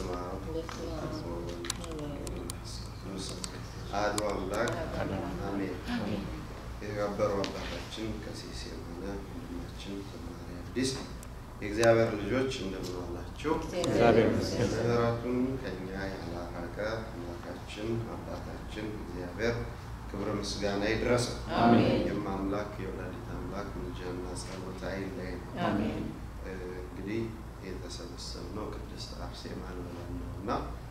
በስመ አብ ወወልድ ወመንፈስ ቅዱስ አሐዱ አምላክ አሜን። የተከበሩ አባታችን ቀሲስ የሆነ ወንድማችን ዘማሪ አዲስ የእግዚአብሔር ልጆች እንደምን ዋላችሁ? እግዚአብሔር ይመስገን። ምሕረቱን ከእኛ ያላራቀ አምላካችን አባታችን እግዚአብሔር ክብረ ምስጋና ይድረሰው። አሜን። የማምላክ የወላዲት አምላክ ምልጃና ጸሎት አይለየን። አሜን። እ፣ እንግዲህ የተሰበሰብነው ቅድስት አርሴማን ብለን ነው እና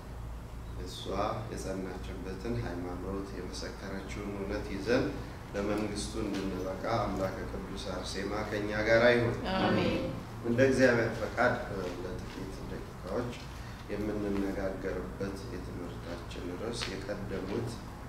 እሷ የጸናችበትን ሃይማኖት የመሰከረችውን እውነት ይዘን ለመንግስቱ እንድንበቃ አምላከ ቅዱስ አርሴማ ከእኛ ጋር ይሁን። አሜን። እንደ እግዚአብሔር ፈቃድ እ፣ ለጥቂት ደቂቃዎች የምንነጋገርበት የትምህርታችን ርዕስ የቀደሙት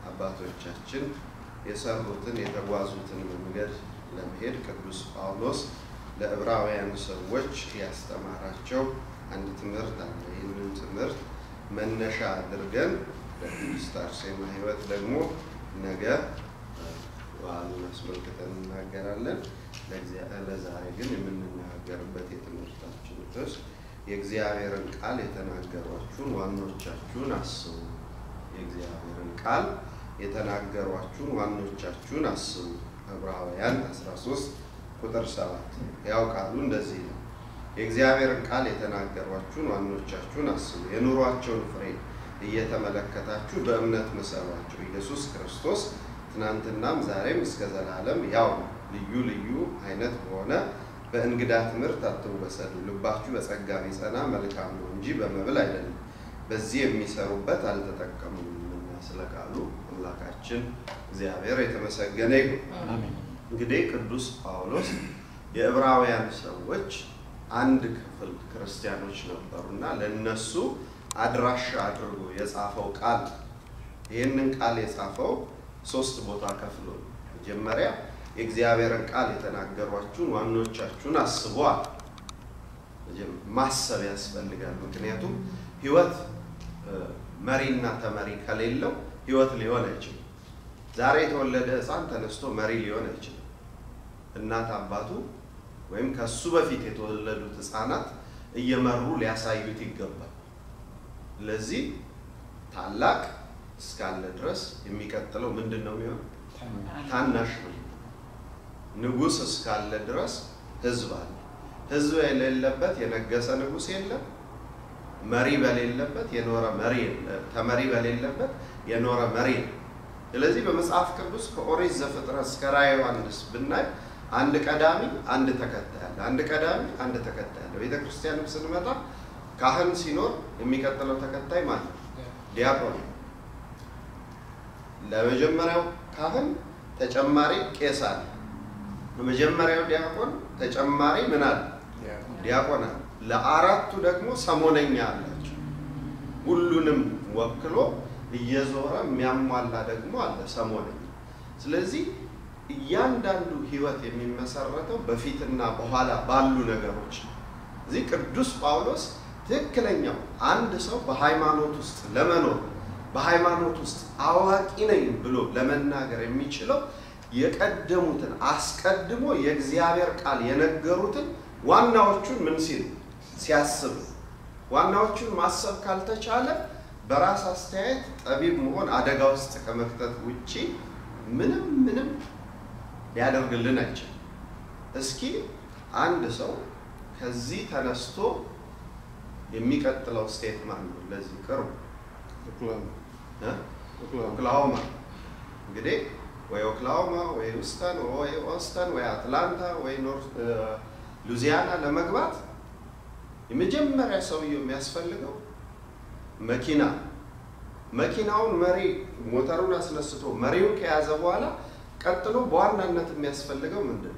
አባቶቻችን የሰሩትን የተጓዙትን መንገድ ለመሄድ ቅዱስ ጳውሎስ ለዕብራውያን ሰዎች ያስተማራቸው አንድ ትምህርት አለ። ይህንን ትምህርት መነሻ አድርገን ለቅድስት አርሴማ ሕይወት ደግሞ ነገ እ፣ በዓሉን አስመልክተን እናገራለን። ለእግዚአ- ለዛሬ ግን የምንነጋገርበት የትምህርታችን ርዕስ የእግዚአብሔርን ቃል የተናገሯችሁን ዋኖቻችሁን አስቡ። የእግዚአብሔርን ቃል የተናገሯችሁን ዋኖቻችሁን አስቡ። ዕብራውያን 13 ቁጥር 7 ያው ቃሉ እንደዚህ ነው። የእግዚአብሔርን ቃል የተናገሯችሁን ዋኖቻችሁን አስቡ፣ የኑሯቸውን ፍሬ እየተመለከታችሁ በእምነት ምሰሏቸው። ኢየሱስ ክርስቶስ ትናንትናም ዛሬም እስከ ዘላለም ያው ነው። ልዩ ልዩ አይነት በሆነ በእንግዳ ትምህርት አትወሰዱ። ልባችሁ በጸጋ ቢጸና መልካም ነው እንጂ በመብል አይደለም፣ በዚህ የሚሰሩበት አልተጠቀሙምና። ስለ ቃሉ አምላካችን እግዚአብሔር የተመሰገነ ይሁን። አሜን። እንግዲህ ቅዱስ ጳውሎስ የዕብራውያን ሰዎች አንድ ክፍል ክርስቲያኖች ነበሩና ለነሱ አድራሻ አድርጎ የጻፈው ቃል ይህንን ቃል የጻፈው ሶስት ቦታ ከፍሎ ነው። መጀመሪያ የእግዚአብሔርን ቃል የተናገሯችሁን ዋኖቻችሁን አስቧል። ማሰብ ያስፈልጋል። ምክንያቱም ሕይወት እ፣ መሪና ተመሪ ከሌለው ሕይወት ሊሆን አይችልም። ዛሬ የተወለደ ሕፃን ተነስቶ መሪ ሊሆን አይችልም። እናት አባቱ ወይም ከሱ በፊት የተወለዱት ሕፃናት እየመሩ ሊያሳዩት ይገባል። ስለዚህ ታላቅ እስካለ ድረስ የሚቀጥለው ምንድን ነው የሚሆነው? ታናሽ ነው። ንጉሥ እስካለ ድረስ ህዝብ አለ። ህዝብ የሌለበት የነገሰ ንጉሥ የለም። መሪ በሌለበት የኖረ መሪ የለም። ተመሪ በሌለበት የኖረ መሪ የለም። ስለዚህ በመጽሐፍ ቅዱስ ከኦሪት ዘፍጥረት እስከ ራዕየ ዮሐንስ ብናይ አንድ ቀዳሚ፣ አንድ ተከታይ አለ። አንድ ቀዳሚ፣ አንድ ተከታይ አለ። ቤተ ክርስቲያንም ስንመጣ ካህን ሲኖር የሚቀጥለው ተከታይ ማለት ነው ዲያቆን ነው። ለመጀመሪያው ካህን ተጨማሪ ቄስ አለ። ለመጀመሪያው ዲያቆን ተጨማሪ ምን አለ? ዲያቆን አለ። ለአራቱ ደግሞ ሰሞነኛ አላቸው። ሁሉንም ወክሎ እየዞረ የሚያሟላ ደግሞ አለ ሰሞነኛ። ስለዚህ እያንዳንዱ ህይወት የሚመሰረተው በፊትና በኋላ ባሉ ነገሮች ነው። እዚህ ቅዱስ ጳውሎስ ትክክለኛው አንድ ሰው በሃይማኖት ውስጥ ለመኖር በሃይማኖት ውስጥ አዋቂ ነኝ ብሎ ለመናገር የሚችለው የቀደሙትን አስቀድሞ የእግዚአብሔር ቃል የነገሩትን ዋናዎቹን ምን ሲል ሲያስብ፣ ዋናዎቹን ማሰብ ካልተቻለ በራስ አስተያየት ጠቢብ መሆን አደጋ ውስጥ ከመክተት ውጪ ምንም ምንም ሊያደርግልን አይችልም። እስኪ አንድ ሰው ከዚህ ተነስቶ የሚቀጥለው ስቴት ማን ነው? ለዚህ ቅርቡ እ? ኦክላሆማ እንግዲህ ወይ ኦክላሆማ ወይ ውስተን ወይ ኦስተን ወይ አትላንታ ወይ ኖርት እ፣ ሉዚያና ለመግባት የመጀመሪያ ሰውየው የሚያስፈልገው መኪና መኪናውን መሪ ሞተሩን አስነስቶ መሪውን ከያዘ በኋላ ቀጥሎ በዋናነት የሚያስፈልገው ምንድን ነው?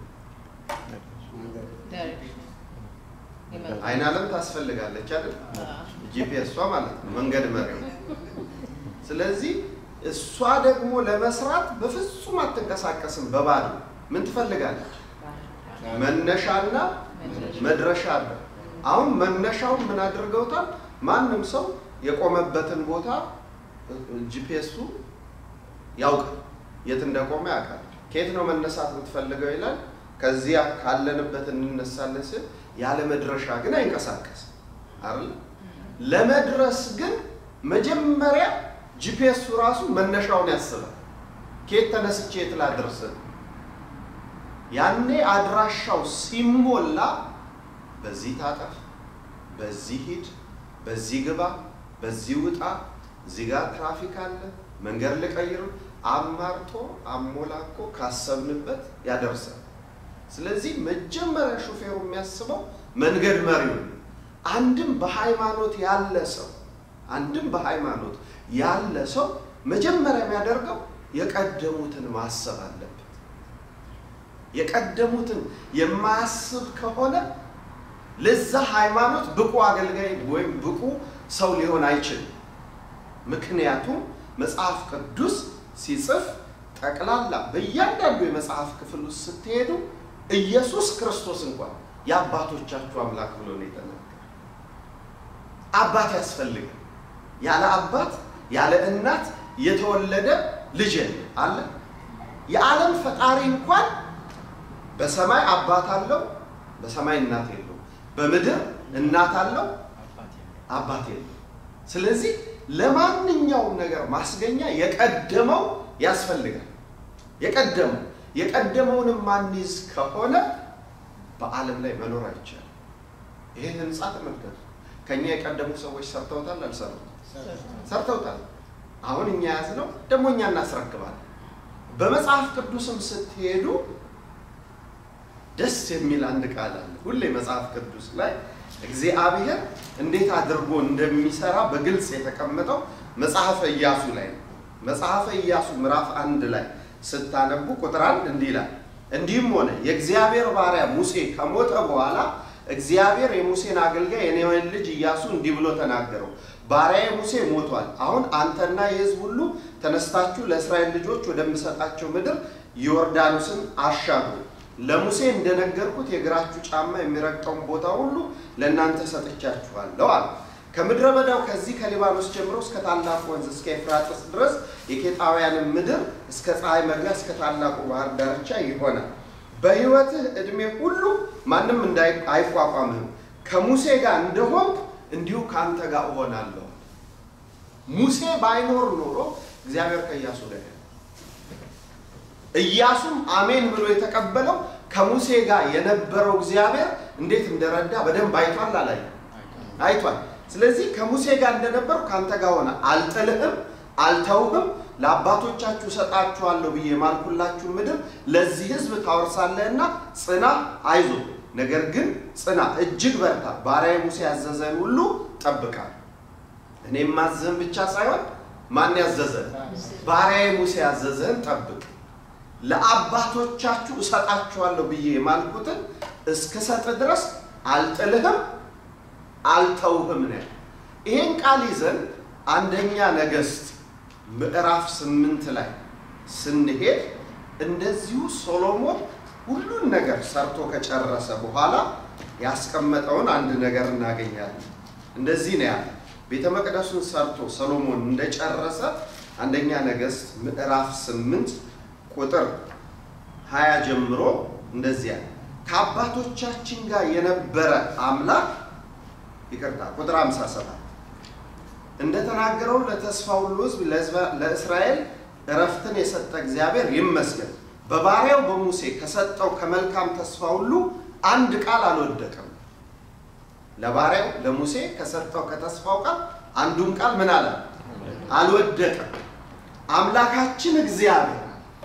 አይን አለም ታስፈልጋለች አይደል? ጂፒኤሷ ማለት ነው መንገድ መሪው። ስለዚህ እሷ ደግሞ ለመስራት በፍጹም አትንቀሳቀስም በባዶ ምን ትፈልጋለች? መነሻና መድረሻ አለ። አሁን መነሻውን ምን አድርገውታል? ማንም ሰው የቆመበትን ቦታ ጂፒኤሱ ያውቃል፣ የት እንደቆመ ያውቃል። ከየት ነው መነሳት የምትፈልገው ይላል። ከዚያ ካለንበት እንነሳለን ስል ያለ መድረሻ ግን አይንቀሳቀስም አይደል? ለመድረስ ግን መጀመሪያ ጂፒኤሱ ራሱ መነሻውን ያስባል። ከየት ተነስቼ የት ላድርስ? ያኔ አድራሻው ሲሞላ በዚህ ታጠፍ፣ በዚህ ሂድ፣ በዚህ ግባ፣ በዚህ ውጣ፣ እዚህ ጋር ትራፊክ አለ፣ መንገድ ልቀይር፣ አማርጦ አሞላቆ ካሰብንበት ያደርሳል። ስለዚህ መጀመሪያ ሹፌሩ የሚያስበው መንገድ መሪውን አንድም በሃይማኖት ያለ ሰው አንድም በሃይማኖት ያለ ሰው መጀመሪያ የሚያደርገው የቀደሙትን ማሰብ አለበት። የቀደሙትን የማያስብ ከሆነ ለዛ ሃይማኖት ብቁ አገልጋይ ወይም ብቁ ሰው ሊሆን አይችልም። ምክንያቱም መጽሐፍ ቅዱስ ሲጽፍ ጠቅላላ በእያንዳንዱ የመጽሐፍ ክፍል ውስጥ ስትሄዱ ኢየሱስ ክርስቶስ እንኳን የአባቶቻችሁ አምላክ ብሎ ነው የተናገረ። አባት ያስፈልጋል። ያለ አባት ያለ እናት የተወለደ ልጅ አለ። የዓለም ፈጣሪ እንኳን በሰማይ አባት አለው፣ በሰማይ እናት የለው። በምድር እናት አለው፣ አባት የለው። ስለዚህ ለማንኛውም ነገር ማስገኛ የቀደመው ያስፈልጋል። የቀደመው የቀደመውንም ማንይዝ ከሆነ በዓለም ላይ መኖር አይቻልም። ይህን ህንፃ ተመልከቱ። ከኛ የቀደሙ ሰዎች ሰርተውታል፣ አልሰሩትም? ሰርተውታል። አሁን እኛ ያዝነው ደግሞ እኛ እናስረክባለን። በመጽሐፍ ቅዱስም ስትሄዱ ደስ የሚል አንድ ቃል አለ። ሁሌ መጽሐፍ ቅዱስ ላይ እግዚአብሔር እንዴት አድርጎ እንደሚሰራ በግልጽ የተቀመጠው መጽሐፈ ኢያሱ ላይ ነው። መጽሐፈ ኢያሱ ምዕራፍ አንድ ላይ ስታነቡ ቁጥር አንድ እንዲህ ይላል፣ እንዲህም ሆነ የእግዚአብሔር ባሪያ ሙሴ ከሞተ በኋላ እግዚአብሔር የሙሴን አገልጋይ የኔዌን ልጅ ኢያሱ እንዲህ ብሎ ተናገረው፣ ባሪያዬ ሙሴ ሞቷል። አሁን አንተና የሕዝብ ሁሉ ተነስታችሁ ለእስራኤል ልጆች ወደምሰጣቸው ምድር ዮርዳኖስን አሻግሩ። ለሙሴ እንደነገርኩት የእግራችሁ ጫማ የሚረግጠውን ቦታ ሁሉ ለእናንተ ሰጥቻችኋለሁ አለ። ከምድረ በዳው ከዚህ ከሊባኖስ ጀምሮ እስከ ታላቁ ወንዝ እስከ ኤፍራጥስ ድረስ የኬጣውያንን ምድር እስከ ፀሐይ መግቢያ እስከ ታላቁ ባህር ዳርቻ ይሆናል። በሕይወትህ ዕድሜ ሁሉ ማንም አይቋቋምህም። ከሙሴ ጋር እንደሆንክ እንዲሁ ከአንተ ጋር እሆናለሁ። ሙሴ ባይኖር ኖሮ እግዚአብሔር ከኢያሱ ጋር ኢያሱም አሜን ብሎ የተቀበለው ከሙሴ ጋር የነበረው እግዚአብሔር እንዴት እንደረዳ በደንብ አይቷል። አላይ አይቷል። ስለዚህ ከሙሴ ጋር እንደነበሩ ከአንተ ጋር ሆነ፣ አልጥልህም፣ አልተውህም፣ ለአባቶቻችሁ ሰጣችኋለሁ ብዬ የማልኩላችሁ ምድር ለዚህ ሕዝብ ታወርሳለህና ጽና፣ አይዞ፣ ነገር ግን ጽና፣ እጅግ በርታ፣ ባሪያዬ ሙሴ ያዘዘን ሁሉ ጠብቃል። እኔ ማዘዝህን ብቻ ሳይሆን ማን ያዘዘን? ባሪያዬ ሙሴ ያዘዘህን ጠብቅ ለአባቶቻችሁ እሰጣችኋለሁ ብዬ የማልኩትን እስክሰጥ ድረስ አልጥልህም አልተውህም ነው። ይሄን ቃል ይዘን አንደኛ ነገሥት ምዕራፍ ስምንት ላይ ስንሄድ እንደዚሁ ሶሎሞን ሁሉን ነገር ሰርቶ ከጨረሰ በኋላ ያስቀመጠውን አንድ ነገር እናገኛለን። እንደዚህ ነው ያለ። ቤተ መቅደሱን ሰርቶ ሰሎሞን እንደጨረሰ አንደኛ ነገሥት ምዕራፍ ስምንት ቁጥር ሀያ ጀምሮ እንደዚያ ከአባቶቻችን ጋር የነበረ አምላክ ይቅርታ፣ ቁጥር 57 እንደተናገረው ለተስፋ ሁሉ ሕዝብ ለእስራኤል እረፍትን የሰጠ እግዚአብሔር ይመስገን። በባሪያው በሙሴ ከሰጠው ከመልካም ተስፋ ሁሉ አንድ ቃል አልወደቀም። ለባሪያው ለሙሴ ከሰጠው ከተስፋው ቃል አንዱም ቃል ምን አለ? አልወደቀም። አምላካችን እግዚአብሔር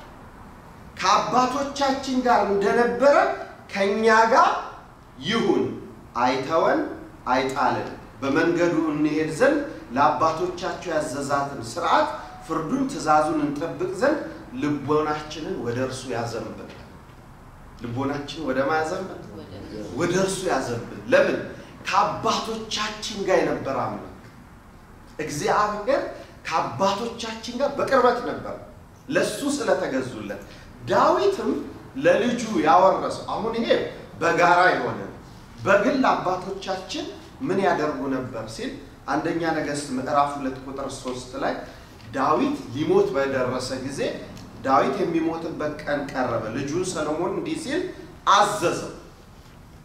ከአባቶቻችን ጋር እንደነበረ ከእኛ ጋር ይሁን፣ አይተወን፣ አይጣልን። በመንገዱ እንሄድ ዘንድ ለአባቶቻቸው ያዘዛትን ስርዓት፣ ፍርዱን፣ ትእዛዙን እንጠብቅ ዘንድ ልቦናችንን ወደ እርሱ ያዘንብል። ልቦናችንን ወደ ማያዘንብል ወደ እርሱ ያዘንብል። ለምን? ከአባቶቻችን ጋር የነበረ አምላክ እግዚአብሔር ከአባቶቻችን ጋር በቅርበት ነበር፣ ለሱ ስለተገዙለት ዳዊትም ለልጁ ያወረሰው አሁን ይሄ በጋራ የሆነ በግል አባቶቻችን ምን ያደርጉ ነበር ሲል አንደኛ ነገሥት ምዕራፍ ሁለት ቁጥር ሶስት ላይ ዳዊት ሊሞት በደረሰ ጊዜ ዳዊት የሚሞትበት ቀን ቀረበ። ልጁን ሰሎሞን እንዲህ ሲል አዘዘው፣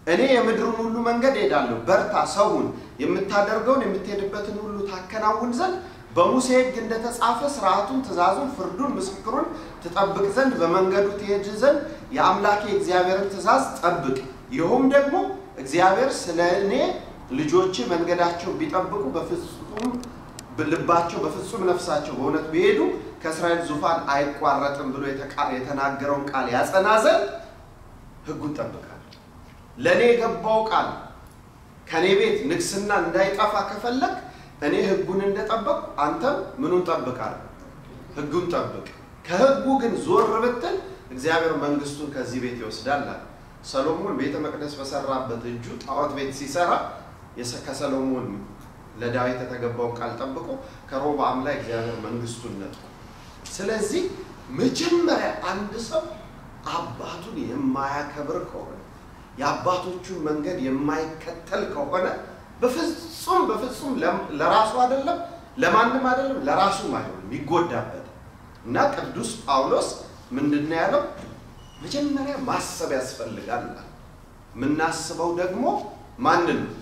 እኔ የምድሩን ሁሉ መንገድ ሄዳለሁ፣ በርታ፣ ሰውን የምታደርገውን የምትሄድበትን ሁሉ ታከናውን ዘንድ በሙሴ ሕግ እንደተጻፈ ስርዓቱን፣ ትእዛዙን፣ ፍርዱን፣ ምስክሩን ትጠብቅ ዘንድ በመንገዱ ትሄድ ዘንድ የአምላኬ እግዚአብሔርን ትእዛዝ ጠብቅ። ይኸውም ደግሞ እግዚአብሔር ስለ እኔ ልጆች መንገዳቸው ቢጠብቁ በፍጹም ልባቸው በፍጹም ነፍሳቸው በእውነት ቢሄዱ ከእስራኤል ዙፋን አይቋረጥም ብሎ የተናገረውን ቃል ያጸና ዘንድ ሕጉን ጠብቃል። ለእኔ የገባው ቃል ከእኔ ቤት ንግስና እንዳይጠፋ ከፈለግ እኔ ሕጉን እንደጠበቅ አንተም ምኑን ጠብቃል? ሕጉን ጠብቅ። ከሕጉ ግን ዞር ብትል እግዚአብሔር መንግስቱን ከዚህ ቤት ይወስዳል አለ። ሰሎሞን ቤተ መቅደስ በሰራበት እጁ ጣዖት ቤት ሲሰራ ከሰሎሞን ለዳዊት የተገባውን ቃል ጠብቆ ከሮብዓም ላይ እግዚአብሔር መንግስቱን ነጥቆ። ስለዚህ መጀመሪያ አንድ ሰው አባቱን የማያከብር ከሆነ የአባቶቹን መንገድ የማይከተል ከሆነ በፍጹም በፍጹም ለራሱ አይደለም ለማንም አይደለም ለራሱም አይሆንም ይጎዳበት እና ቅዱስ ጳውሎስ ምንድን ነው ያለው? መጀመሪያ ማሰብ ያስፈልጋል። የምናስበው ደግሞ ማንን ነው?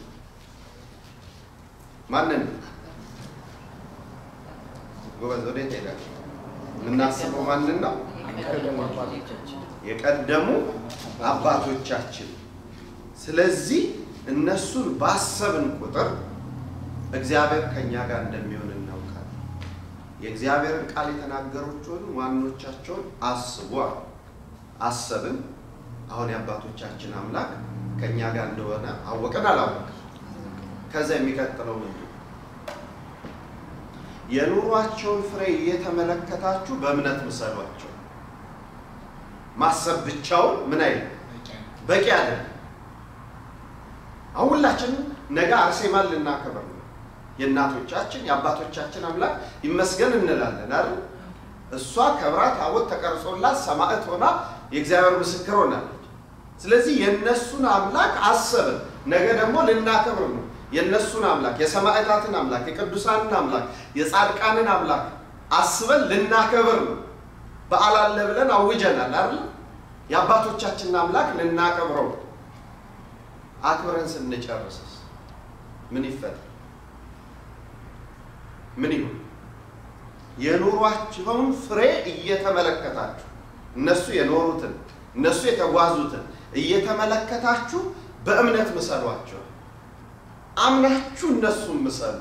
ማንን ነው? ጎበዝ ወዴት ሄዳችሁ? የምናስበው ማንን ነው? የቀደሙ አባቶቻችን። ስለዚህ እነሱን ባሰብን ቁጥር እግዚአብሔር ከእኛ ጋር እንደሚሆን እናውቃለን። የእግዚአብሔርን ቃል የተናገሮችን ዋኖቻቸውን አስቡ አሉ። አሰብን። አሁን የአባቶቻችን አምላክ ከእኛ ጋር እንደሆነ አወቅን አላወቅን? ከዛ የሚቀጥለው ምንድን ነው? የኑሯቸውን ፍሬ እየተመለከታችሁ በእምነት ምሰሏቸው። ማሰብ ብቻውን ምን አይልም በቂ አይደለም። አሁን ሁላችንም ነገ አርሴማን ልናከብር ነው። የእናቶቻችን የአባቶቻችን አምላክ ይመስገን እንላለን አይደል? እሷ ከብራ ታቦት ተቀርጾላት ሰማዕት ሆና የእግዚአብሔር ምስክር ሆናለች። ስለዚህ የእነሱን አምላክ አሰብን። ነገ ደግሞ ልናከብር ነው። የእነሱን አምላክ የሰማዕታትን አምላክ የቅዱሳንን አምላክ የጻድቃንን አምላክ አስበን ልናከብር ነው። በዓል አለ ብለን አውጀናል አይደል? የአባቶቻችንን አምላክ ልናከብረው አክብረን ስንጨርስስ ምን ይፈጠር? ምን ይሁን? የኑሯቸውን ፍሬ እየተመለከታችሁ እነሱ የኖሩትን እነሱ የተጓዙትን እየተመለከታችሁ በእምነት ምሰሏቸው። አምናችሁ እነሱን ምሰሉ።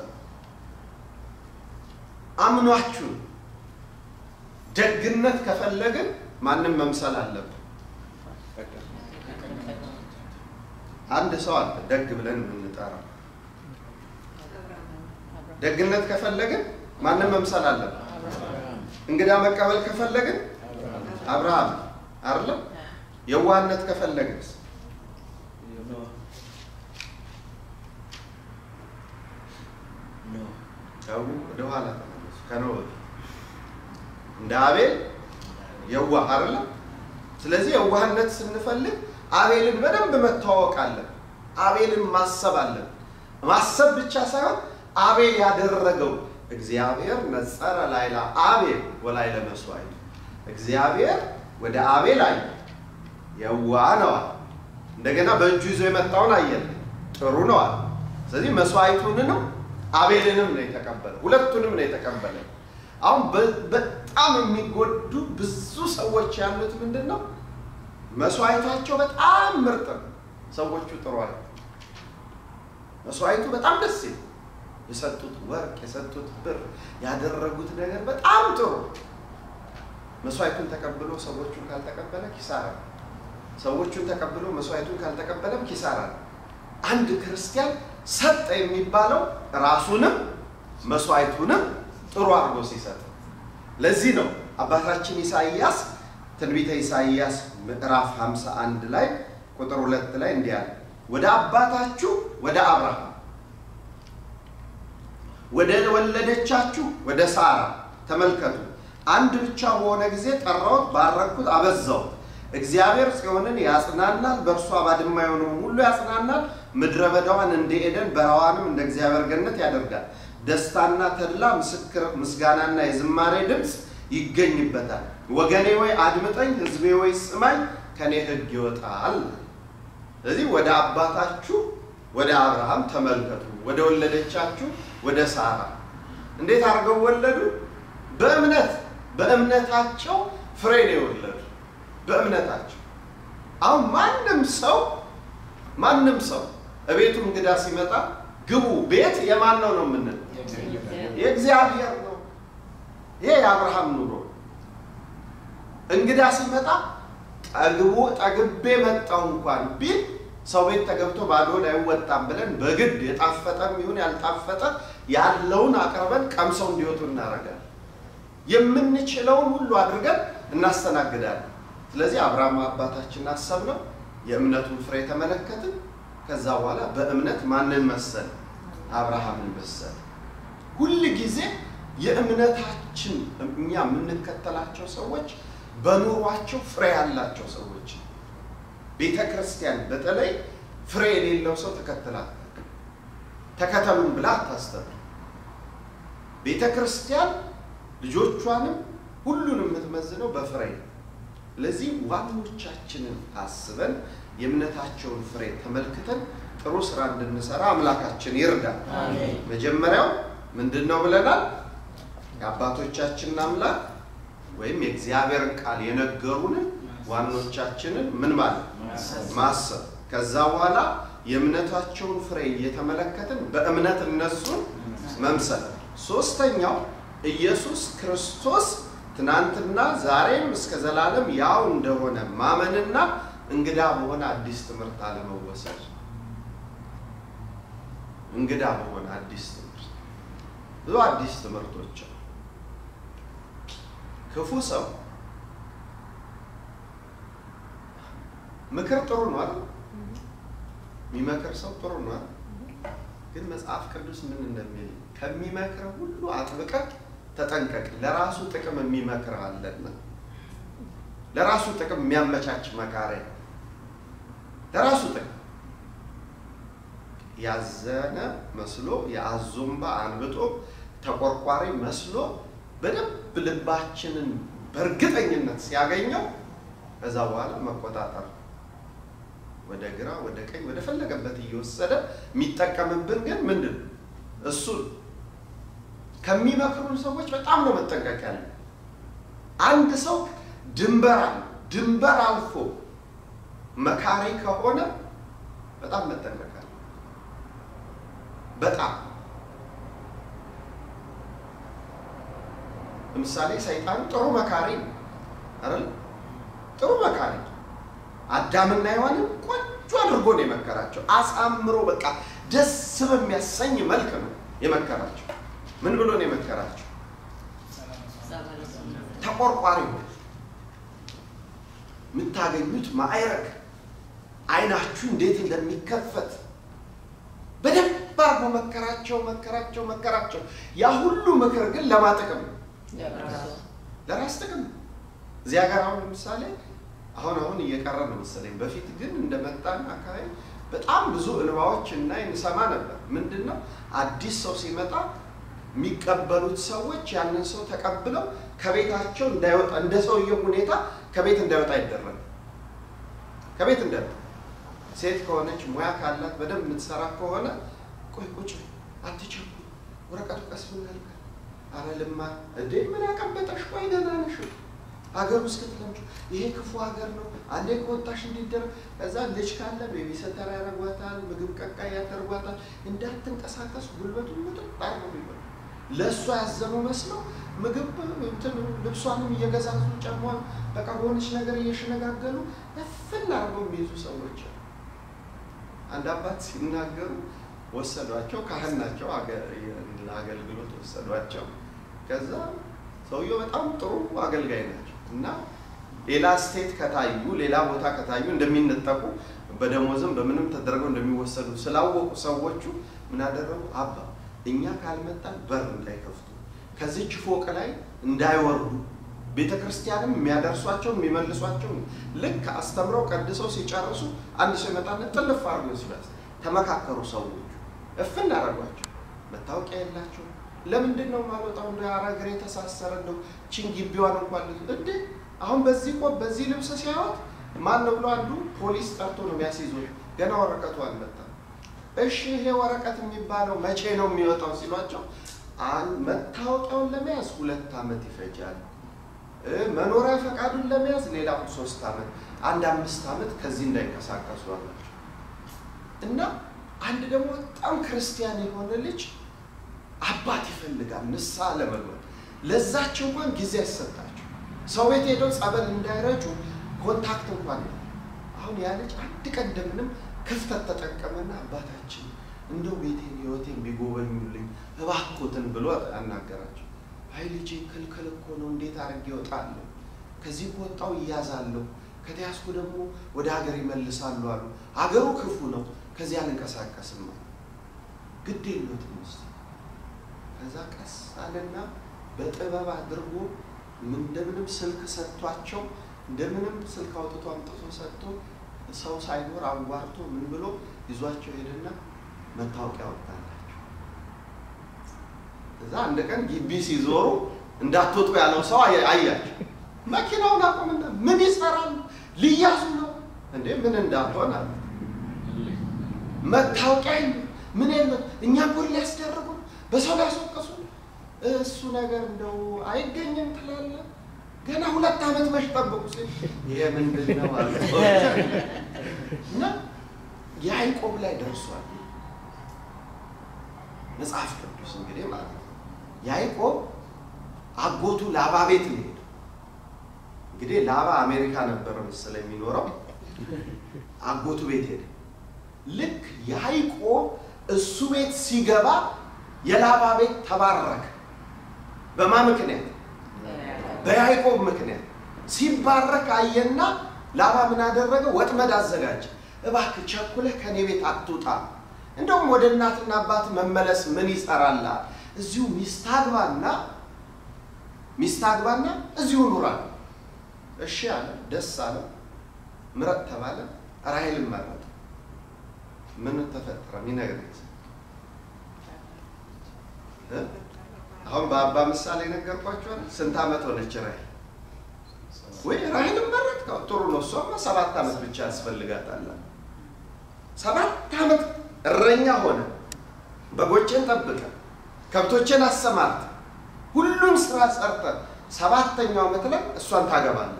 አምኗችሁ ደግነት ከፈለግን ማንም መምሰል አለብን። አንድ ሰው አለ ደግ ብለን የምንጠራው። ደግነት ከፈለግን ማንም መምሰል አለብን። እንግዳ መቀበል ከፈለግን አብርሃም አይደለም። የዋህነት ከፈለግንስ ጨው ወደኋላ ተመለሱ። ከኖህ በፊት እንደ አቤል የዋህ አይደለም። ስለዚህ የዋህነት ስንፈልግ አቤልን በደንብ መተዋወቅ አለን። አቤልን ማሰብ አለን። ማሰብ ብቻ ሳይሆን አቤል ያደረገው እግዚአብሔር ነጸረ ላይላ አቤል ወላይለ መስዋዕት እግዚአብሔር ወደ አቤል አየ፣ የዋህ ነዋል። እንደገና በእጁ ይዞ የመጣውን አየን፣ ጥሩ ነዋል። ስለዚህ መስዋዕቱንንም አቤልንም ነው የተቀበለ፣ ሁለቱንም ነው የተቀበለ። አሁን በጣም የሚጎዱ ብዙ ሰዎች ያሉት ምንድን ነው? መስዋዕታቸው በጣም ምርጥ ነው። ሰዎቹ ጥሩ አለ። መስዋዕቱ በጣም ደስ ይል የሰጡት ወርቅ፣ የሰጡት ብር፣ ያደረጉት ነገር በጣም ጥሩ። መስዋዕቱን ተቀብሎ ሰዎቹን ካልተቀበለ ኪሳራ፣ ሰዎቹን ተቀብሎ መስዋዕቱን ካልተቀበለም ኪሳራ። አንድ ክርስቲያን ሰጠ የሚባለው ራሱንም መስዋዕቱንም ጥሩ አድርጎ ሲሰጥ። ለዚህ ነው አባታችን ኢሳይያስ ትንቢተ ኢሳይያስ ምዕራፍ 51 ላይ ቁጥር ሁለት ላይ እንዲህ አለ፣ ወደ አባታችሁ ወደ አብርሃም ወደ ወለደቻችሁ ወደ ሳራ ተመልከቱ። አንድ ብቻ በሆነ ጊዜ ጠራሁት፣ ባረኩት፣ አበዛሁት። እግዚአብሔር ጽዮንን ያጽናናል፣ በእርሷ ባድማ የሆነውን ሁሉ ያጽናናል። ምድረ በዳዋን እንደ ኤደን በረዋንም እንደ እግዚአብሔር ገነት ያደርጋል። ደስታና ተድላ፣ ምስክር፣ ምስጋናና የዝማሬ ድምፅ ይገኝበታል። ወገኔ ወይ አድምጠኝ፣ ሕዝቤ ወይ ስማኝ፣ ከኔ ሕግ ይወጣል። ስለዚህ ወደ አባታችሁ ወደ አብርሃም ተመልከቱ፣ ወደ ወለደቻችሁ ወደ ሳራ እንዴት አድርገው ወለዱ? በእምነት በእምነታቸው ፍሬ ነው የወለዱ። በእምነታቸው አሁን ማንም ሰው ማንም ሰው እቤቱ እንግዳ ሲመጣ ግቡ፣ ቤት የማን ነው ነው የምንለው? የእግዚአብሔር ነው። ይሄ የአብርሃም ኑሮ። እንግዳ ሲመጣ ጠግቦ ጠግቤ መጣው እንኳን ቢል ሰው ቤት ተገብቶ ባዶን አይወጣም ብለን በግድ የጣፈጠም ይሁን ያልጣፈጠ ያለውን አቅርበን ቀምሰው እንዲወጡ እናደርጋለን። የምንችለውን ሁሉ አድርገን እናስተናግዳለን። ስለዚህ አብርሃም አባታችን አሰብነው፣ የእምነቱን ፍሬ ተመለከትን። ከዛ በኋላ በእምነት ማንን መሰል? አብርሃምን መሰል። ሁል ጊዜ የእምነታችን እኛ የምንከተላቸው ሰዎች በኑሯቸው ፍሬ ያላቸው ሰዎች ቤተ ክርስቲያን በተለይ ፍሬ የሌለው ሰው ተከትላት ተከተሉን ብላ አታስተምር። ቤተ ክርስቲያን ልጆቿንም ሁሉንም የምትመዝነው በፍሬ ነው። ለዚህ ዋኖቻችንን አስበን የእምነታቸውን ፍሬ ተመልክተን ጥሩ ስራ እንድንሰራ አምላካችን ይርዳል። መጀመሪያው ምንድን ነው ብለናል? የአባቶቻችንን አምላክ ወይም የእግዚአብሔርን ቃል የነገሩንን ዋኖቻችንን ምን ማለት ማሰብ። ከዛ በኋላ የእምነታቸውን ፍሬ እየተመለከትን በእምነት እነሱን መምሰል። ሶስተኛው ኢየሱስ ክርስቶስ ትናንትና ዛሬም እስከ ዘላለም ያው እንደሆነ ማመንና እንግዳ በሆነ አዲስ ትምህርት አለመወሰድ። እንግዳ በሆነ አዲስ ትምህርት ብዙ አዲስ ትምህርቶች አሉ። ክፉ ሰው ምክር ጥሩ ነው አይደል? የሚመክር ሰው ጥሩ ነው አይደል? ግን መጽሐፍ ቅዱስ ምን እንደሚል ከሚመክር ሁሉ አጥብቀህ ተጠንቀቅ፣ ለራሱ ጥቅም የሚመክር አለና። ለራሱ ጥቅም የሚያመቻች መካሪያ፣ ለራሱ ጥቅም ያዘነ መስሎ የአዞምባ አንብጦ ተቆርቋሪ መስሎ በደንብ ልባችንን በእርግጠኝነት ሲያገኘው ከዛ በኋላ መቆጣጠር ወደ ግራ ወደ ቀኝ ወደ ፈለገበት እየወሰደ የሚጠቀምብን ግን ምንድን እሱን ከሚመክሩን ሰዎች በጣም ነው መጠንቀቅ ያለ። አንድ ሰው ድንበር አለ ድንበር አልፎ መካሪ ከሆነ በጣም መጠንቀቅ አለ። በጣም ለምሳሌ ሰይጣን ጥሩ መካሪ ነው አይደል? ጥሩ መካሪ አዳምና ሔዋንን ቆንጆ አድርጎ ነው የመከራቸው። አሳምሮ በቃ ደስ በሚያሰኝ መልክ ነው የመከራቸው። ምን ብሎ ነው የመከራቸው? ተቆርቋሪ ነው የምታገኙት ማዕረግ አይናችሁ እንዴት እንደሚከፈት በደንብ አድርጎ መከራቸው መከራቸው መከራቸው። ያ ሁሉ ምክር ግን ለማጥቅም ነው ለራስ ጥቅም ነው። እዚህ ሀገር አሁን ለምሳሌ አሁን አሁን እየቀረ ነው መሰለኝ። በፊት ግን እንደመጣን አካባቢ በጣም ብዙ እንባዎች እና እንሰማ ነበር። ምንድን ነው አዲስ ሰው ሲመጣ የሚቀበሉት ሰዎች ያንን ሰው ተቀብለው ከቤታቸው እንዳይወጣ እንደ ሰውየው ሁኔታ ከቤት እንዳይወጣ ይደረግ። ከቤት እንዳይወጣ ሴት ከሆነች ሙያ ካላት በደንብ የምትሰራ ከሆነ ቆይ ቁጭ አትቸኩ፣ ወረቀቱ ቀስ ብናልካ አረ ልማር እንዴ ምን ያቀበጠሽ? ቆይ ገና ነሽ ሀገር ውስጥ ክትለምጩ ይሄ ክፉ ሀገር ነው። አንዴ ከወጣሽ እንዲደረግ ከዛ ልጅ ካለ ቤቢሰተር ያደርጓታል፣ ምግብ ቀቃይ ያደርጓታል። እንዳትንቀሳቀስ ጉልበቱን ምጥጥ አርገው ይበሉ። ለእሷ ያዘኑ መስለው ምግብ እንትን ልብሷንም እየገዛዙ ጨሟል በቃ በሆነች ነገር እየሸነጋገሉ እፍን አርገው የሚይዙ ሰዎች አንድ አባት ሲናገሩ ወሰዷቸው። ካህን ናቸው፣ ለአገልግሎት ወሰዷቸው። ከዛ ሰውየው በጣም ጥሩ አገልጋይ ናቸው እና ሌላ ስቴት ከታዩ ሌላ ቦታ ከታዩ እንደሚነጠቁ በደሞዝም በምንም ተደርገው እንደሚወሰዱ ስላወቁ ሰዎቹ ምን አደረጉ? አባ እኛ ካልመጣን በር እንዳይከፍቱ ከዚች ፎቅ ላይ እንዳይወርዱ ቤተ ክርስቲያንም የሚያደርሷቸው የሚመልሷቸው ልክ አስተምረው ቀድሰው ሲጨርሱ አንድ ሰው ይመጣና ጥልፍ አድርጎ ይወስዳል። ተመካከሩ ሰዎቹ፣ እፍን አደረጓቸው። መታወቂያ የላቸው ለምንድን ነው የማልወጣው? እንደ አረግሬ የተሳሰረ እንደው ቺን ግቢዋን እንኳን እንዴ አሁን በዚህ ቆብ በዚህ ልብስ ሲያወት ማን ነው ብሎ አንዱ ፖሊስ ጠርቶ ነው የሚያስይዞ ገና ወረቀቱ አልመጣም። እሺ ይሄ ወረቀት የሚባለው መቼ ነው የሚወጣው ሲሏቸው አን- መታወቂያውን ለመያዝ ሁለት ዓመት ይፈጃል። እ፣ መኖሪያ ፈቃዱን ለመያዝ ሌላ ሶስት ዓመት፣ አንድ አምስት ዓመት ከዚህ እንዳይንቀሳቀሱ አላቸው። እና አንድ ደግሞ በጣም ክርስቲያን የሆነ ልጅ አባት ይፈልጋል ንስሐ ለመግባት ለዛቸው እንኳን ጊዜ አይሰጣቸው። ሰው ቤት ሄደው ጸበል እንዳይረጩ ኮንታክት እንኳን የለም። አሁን ያ ልጅ አንድ ቀን እንደምንም ክፍተት ተጠቀመና አባታችን እንደው ቤቴን ህይወቴን ቢጎበኙልኝ እባክዎትን ብሎ አናገራቸው። አይ ልጄ ክልክል እኮ ነው፣ እንዴት አድርጌ እወጣለሁ? ከዚህ ከወጣው እያዛለሁ፣ ከተያዝኩ ደግሞ ወደ ሀገር ይመልሳሉ አሉ። ሀገሩ ክፉ ነው፣ ከዚህ አልንቀሳቀስም አለ። ግድ የለዎትም እስኪ ከዛ ቀስ አለና በጥበብ አድርጎ ምን እንደምንም ስልክ ሰጥቷቸው እንደምንም ስልክ አውጥቶ አምጥቶ ሰጥቶ ሰው ሳይኖር አዋርቶ ምን ብሎ ይዟቸው ሄደና መታወቂያ ወጣላቸው። እዛ አንድ ቀን ግቢ ሲዞሩ እንዳትወጡ ያለው ሰው አየ- አያቸው። መኪናውን አቁምና ምን ይሰራል? ሊያዙ ነው እንዴ? ምን እንዳልሆን አለ። መታወቂያ የለም ምን የለም። እኛ ጉድ ሊያስደርጉ በሰው ሊያስወቅሱ እሱ ነገር እንደው አይገኝም ትላለህ። ገና ሁለት ዓመት መች ጠብቁ ሲል ይሄ ምንድን ነው አለ እና ያዕቆብ ላይ ደርሷል መጽሐፍ ቅዱስ እንግዲህ ማለት ነው። ያዕቆብ አጎቱ ላባ ቤት ነው የሄደው። እንግዲህ ላባ አሜሪካ ነበር መሰለኝ የሚኖረው። አጎቱ ቤት ሄደ። ልክ ያዕቆብ እሱ ቤት ሲገባ የላባ ቤት ተባረከ። በማ ምክንያት? በያዕቆብ ምክንያት ሲባረክ አየና ላባ ምን አደረገ? ወጥመድ አዘጋጀ። እባክህ ቸኩለህ ከኔ ቤት አትውጣ፣ እንደውም ወደ እናትና አባት መመለስ ምን ይሰራልሃል? እዚሁ ሚስት አግባና ሚስት አግባና እዚሁ ኑራል። እሺ አለ። ደስ አለ። ምረጥ ተባለ። ራሔልን መረጠ። ምን ተፈጠረ? ሚነግረኝ እ? አሁን በአባ ምሳሌ ነገርኳቸዋል። ስንት ዓመት ሆነች ራሔል? ወይ ራሔልን መረጥከው? ጥሩ ነው። እሷማ ሰባት ዓመት ብቻ ያስፈልጋታል። ሰባት ዓመት እረኛ ሆነ፣ በጎቼን ጠብቀ፣ ከብቶቼን አሰማርተ፣ ሁሉም ስራ ሰርተ፣ ሰባተኛው ዓመት ላይ እሷን ታገባለህ።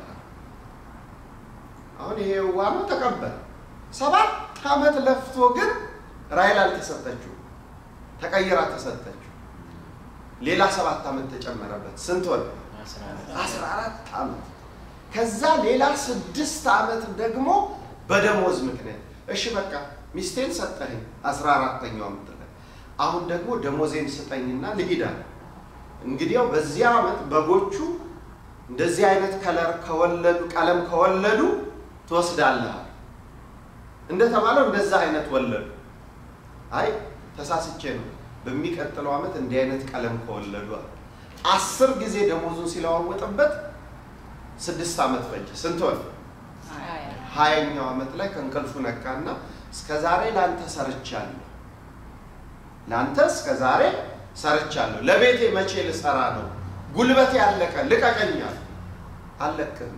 አሁን ይሄ ዋኖ ተቀበለ። ሰባት ዓመት ለፍቶ ግን ራሔል አልተሰጠችው፣ ተቀይራ ተሰጠችው። ሌላ ሰባት ዓመት ተጨመረበት። ስንት ሆነ? አስራ አራት ዓመት። ከዛ ሌላ ስድስት ዓመት ደግሞ በደሞዝ ምክንያት እሺ በቃ ሚስቴን ሰጠኸኝ አስራ አራተኛው ዓመት ላይ አሁን ደግሞ ደሞዜን ስጠኝና ልሂድ አለ። እንግዲያው በዚህ ዓመት በጎቹ እንደዚህ አይነት ከለር ከወለዱ ቀለም ከወለዱ ትወስዳለህ እንደተባለው እንደዛ አይነት ወለዱ። አይ ተሳስቼ ነው በሚቀጥለው ዓመት እንዲህ አይነት ቀለም ከወለዱ አለ። አስር ጊዜ ደሞዙን ሲለዋወጥበት ስድስት ዓመት ፈጀ። ስንት ሆነ? ሀያኛው ዓመት ላይ ከእንቅልፉ ነቃና እስከ ዛሬ ለአንተ ሰርቻለሁ፣ ለአንተ እስከ ዛሬ ሰርቻለሁ፣ ለቤቴ መቼ ልሰራ ነው? ጉልበቴ ያለቀ ልቀቀኛል። አልለቅህም።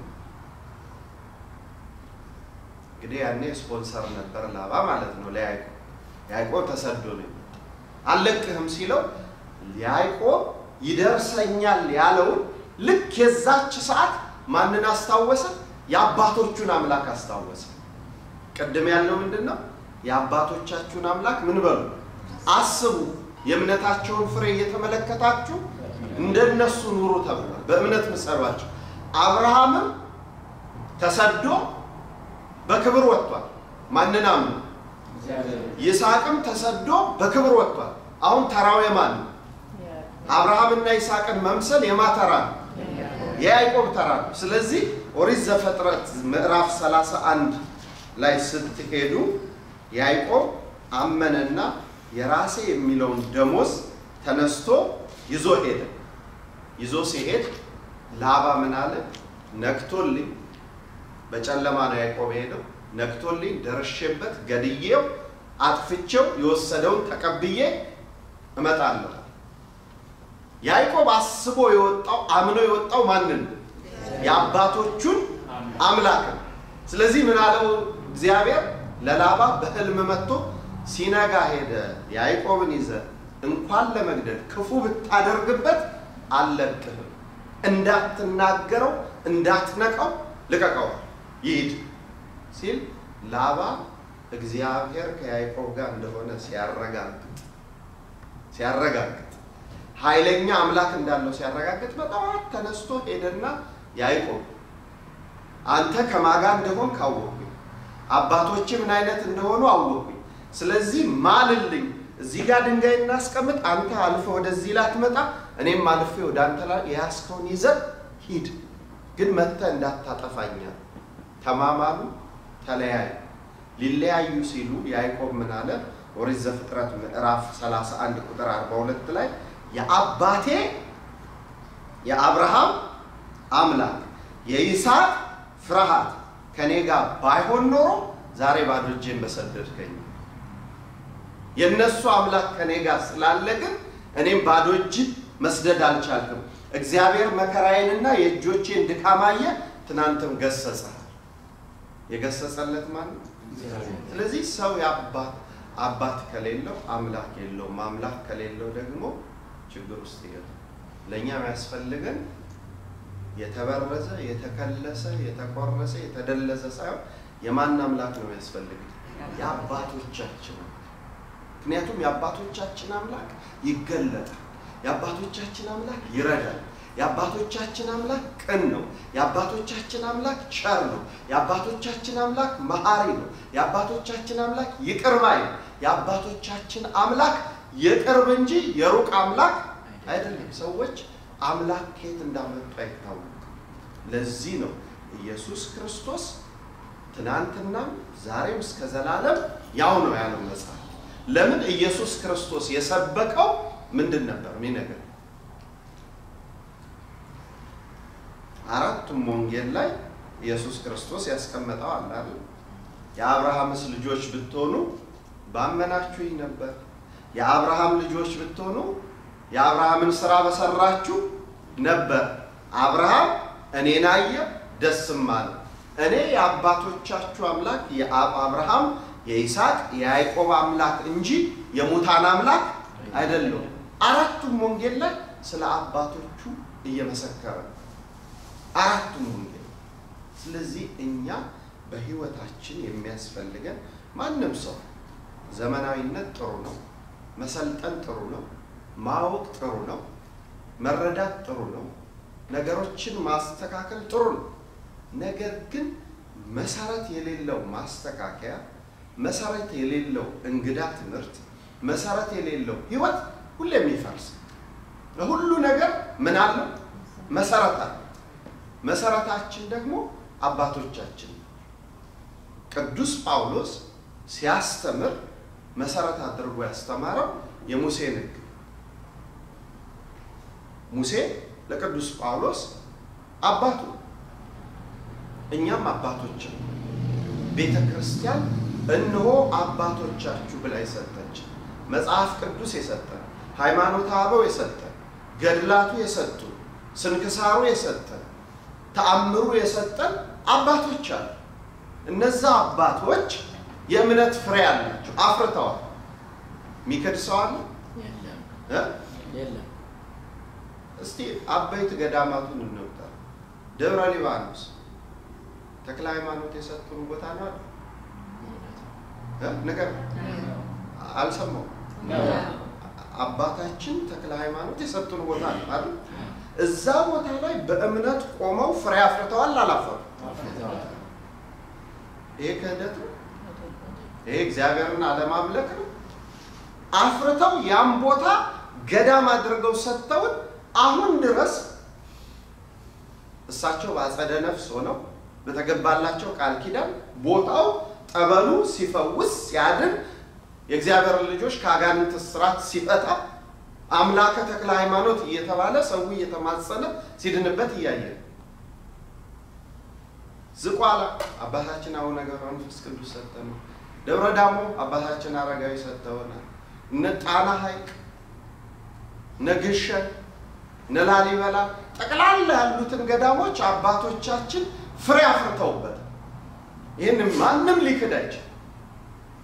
እንግዲህ ያኔ ስፖንሰር ነበር ላባ ማለት ነው ለያዕቆብ። ያዕቆብ ተሰዶ ነው የመጣው። አልለቅህም ሲለው ያዕቆብ ይደርሰኛል ያለውን ልክ የዛች ሰዓት ማንን አስታወሰ? የአባቶቹን አምላክ አስታወሰ። ቅድም ያልነው ምንድን ነው? የአባቶቻችሁን አምላክ ምን በሉ አስቡ፣ የእምነታቸውን ፍሬ እየተመለከታችሁ እንደነሱ ኑሩ ተብሏል። በእምነት ምሰሏቸው። አብርሃምም ተሰዶ በክብር ወጥቷል። ማንን አምኖ? ይስሐቅም ተሰዶ በክብር ወጥቷል። አሁን ተራው የማን ነው? አብርሃምና ይስሐቅን መምሰል የማ ተራ ነው? የያዕቆብ ተራ ነው። ስለዚህ ኦሪት ዘፍጥረት ምዕራፍ 31 ላይ ስትሄዱ ያዕቆብ አመነና የራሴ የሚለውን ደሞዝ ተነስቶ ይዞ ሄደ። ይዞ ሲሄድ ላባ ምን አለ? ነክቶልኝ፣ በጨለማ ነው ያዕቆብ የሄደው። ነክቶልኝ ደርሼበት ገድዬው አጥፍቼው የወሰደውን ተቀብዬ እመጣለሁ። ያዕቆብ አስቦ የወጣው አምኖ የወጣው ማንን ነው? የአባቶቹን አምላክ ነው። ስለዚህ ምን አለው እግዚአብሔር? ለላባ በሕልም መጥቶ ሲነጋ ሄደ ያዕቆብን ይዘ እንኳን ለመግደል ክፉ ብታደርግበት አልለቅህም፣ እንዳትናገረው እንዳትነቀው ልቀቀው ይሂድ ሲል ላባ እግዚአብሔር ከያዕቆብ ጋር እንደሆነ ሲያረጋግጥ ሲያረጋግጥ ኃይለኛ አምላክ እንዳለው ሲያረጋግጥ በጠዋት ተነስቶ ሄደና ያዕቆብ አንተ ከማጋ እንደሆን ካወቅኩኝ አባቶች ምን አይነት እንደሆኑ አወቅኩኝ። ስለዚህ ማልልኝ፣ እዚህ ጋር ድንጋይ እናስቀምጥ፣ አንተ አልፈ ወደዚህ ላትመጣ፣ እኔም አልፌ ወደ አንተ ላይ የያዝከውን ይዘህ ሂድ፣ ግን መጥተህ እንዳታጠፋኛል። ተማማሉ፣ ተለያዩ። ሊለያዩ ሲሉ ያዕቆብ ምን አለ? ኦሪት ዘፍጥረት ምዕራፍ 31 ቁጥር 42 ላይ የአባቴ የአብርሃም አምላክ የይስሐቅ ፍርሃት ከኔ ጋር ባይሆን ኖሮ ዛሬ ባዶ እጄን በሰደድከኝ። የእነሱ አምላክ ከኔ ጋር ስላለ ግን እኔም ባዶ እጅ መስደድ አልቻልክም። እግዚአብሔር መከራዬንና የእጆቼን ድካም አየ፣ ትናንትም ገሰጸሃል። የገሰጸለት ማን ነው? ስለዚህ ሰው የአባት አባት ከሌለው አምላክ የለውም። አምላክ ከሌለው ደግሞ ችግር ውስጥ ይገባል። ለእኛ የሚያስፈልገን የተበረዘ የተከለሰ የተቆረሰ የተደለዘ ሳይሆን የማን አምላክ ነው የሚያስፈልገን? የአባቶቻችን አምላክ። ምክንያቱም የአባቶቻችን አምላክ ይገለጣል። የአባቶቻችን አምላክ ይረዳል። የአባቶቻችን አምላክ ቅን ነው። የአባቶቻችን አምላክ ቸር ነው። የአባቶቻችን አምላክ መሐሪ ነው። የአባቶቻችን አምላክ ይቅር ባይ ነው። የአባቶቻችን አምላክ የቅርብ እንጂ የሩቅ አምላክ አይደለም። ሰዎች አምላክ ከየት እንዳመጡ አይታወቅም። ለዚህ ነው ኢየሱስ ክርስቶስ ትናንትናም ዛሬም እስከ ዘላለም ያው ነው ያለው መጽሐፍ። ለምን ኢየሱስ ክርስቶስ የሰበከው ምንድን ነበር ሚነገር አራቱም ወንጌል ላይ ኢየሱስ ክርስቶስ ያስቀመጠው አለ አይደል? የአብርሃምስ ልጆች ብትሆኑ ባመናችሁኝ ነበር። የአብርሃም ልጆች ብትሆኑ የአብርሃምን ስራ በሰራችሁ ነበር። አብርሃም እኔን አየ ደስም አለ። እኔ የአባቶቻችሁ አምላክ የአብርሃም የይስሐቅ የያዕቆብ አምላክ እንጂ የሙታን አምላክ አይደለሁም። አራቱም ወንጌል ላይ ስለ አባቶቹ እየመሰከረ ነው። አራቱም ወንጌል። ስለዚህ እኛ በህይወታችን የሚያስፈልገን ማንም ሰው ዘመናዊነት ጥሩ ነው፣ መሰልጠን ጥሩ ነው፣ ማወቅ ጥሩ ነው፣ መረዳት ጥሩ ነው፣ ነገሮችን ማስተካከል ጥሩ ነው። ነገር ግን መሰረት የሌለው ማስተካከያ፣ መሰረት የሌለው እንግዳ ትምህርት፣ መሰረት የሌለው ህይወት ሁሌም ይፈርስ። ለሁሉ ነገር ምን አለው? መሰረት አለ። መሰረታችን ደግሞ አባቶቻችን። ቅዱስ ጳውሎስ ሲያስተምር መሰረት አድርጎ ያስተማረው የሙሴን ሕግ ሙሴ ለቅዱስ ጳውሎስ አባቱ፣ እኛም አባቶች ነው። ቤተ ክርስቲያን እነሆ አባቶቻችሁ ብላ የሰጠች መጽሐፍ ቅዱስ የሰጠን ሃይማኖተ አበው የሰጠን ገድላቱ የሰጡን ስንክሳሩ የሰጠን ተአምሩ የሰጠን አባቶች አሉ። እነዛ አባቶች የእምነት ፍሬ አላቸው፣ አፍርተዋል። ሚክድ ሰው አለ? እስቲ አበይት ገዳማቱን እንውጣ። ደብረ ሊባኖስ ተክለ ሃይማኖት የሰጡን ቦታ ነው ነገር አልሰማው አባታችን ተክለ ሃይማኖት የሰጡን ቦታ ነው አይደል? እዛ ቦታ ላይ በእምነት ቆመው ፍሬ አፍርተዋል። አላፈሩ? ይሄ ክህደት ነው። ይሄ እግዚአብሔርን አለማምለክ ነው። አፍርተው ያን ቦታ ገዳም አድርገው ሰጥተውን አሁን ድረስ እሳቸው በአጸደ ነፍስ ሆነው በተገባላቸው ቃል ኪዳን ቦታው ጠበሉ ሲፈውስ ሲያድን የእግዚአብሔር ልጆች ከአጋንንት እስራት ሲፈታ አምላከ ተክለ ሃይማኖት እየተባለ ሰው እየተማጸነ ሲድንበት እያየ ዝቋላ አባታችን አቡነ ገብረ መንፈስ ቅዱስ ሰጠን። ደብረ ዳሞ አባታችን አረጋዊ ሰጥተውናል። እነ ጣና ሐይቅ፣ እነ ግሸን፣ እነ ላሊበላ ጠቅላላ ያሉትን ገዳሞች አባቶቻችን ፍሬ አፍርተውበት ይህን ማንም ሊክድ አይችል።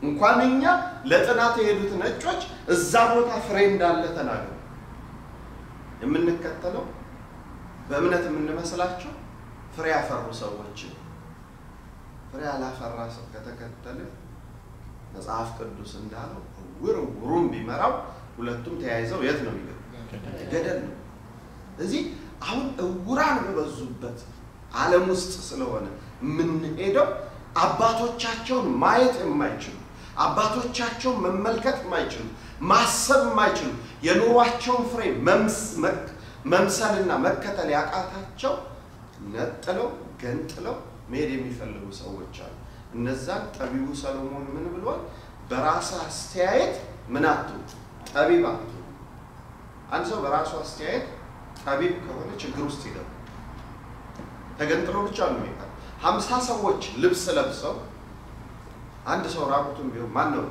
እንኳን እኛ ለጥናት የሄዱት ነጮች እዛ ቦታ ፍሬ እንዳለ ተናገሩ። የምንከተለው በእምነት የምንመስላቸው ፍሬ ያፈሩ ሰዎች ፍሬ ያላፈራ ሰው ከተከተለ መጽሐፍ ቅዱስ እንዳለው እውር እውሩን ቢመራው ሁለቱም ተያይዘው የት ነው የሚገቡ? ገደል ነው። እዚህ አሁን እውራን በበዙበት ዓለም ውስጥ ስለሆነ የምንሄደው አባቶቻቸውን ማየት የማይችሉ አባቶቻቸውን መመልከት የማይችሉ ማሰብ የማይችሉ የኑሯቸውን ፍሬ መምሰልና መከተል ያቃታቸው ነጥለው ገንጥለው መሄድ የሚፈልጉ ሰዎች አሉ። እነዛን ጠቢቡ ሰሎሞን ምን ብሏል? በራስ አስተያየት ምን አትሁን፣ ጠቢብ አትሁን። አንድ ሰው በራሱ አስተያየት ጠቢብ ከሆነ ችግር ውስጥ ይገባል። ተገንጥሎ ብቻ ነው የሚቀር። ሀምሳ ሰዎች ልብስ ለብሰው አንድ ሰው ራቁቱን ቢሆን ማን ነው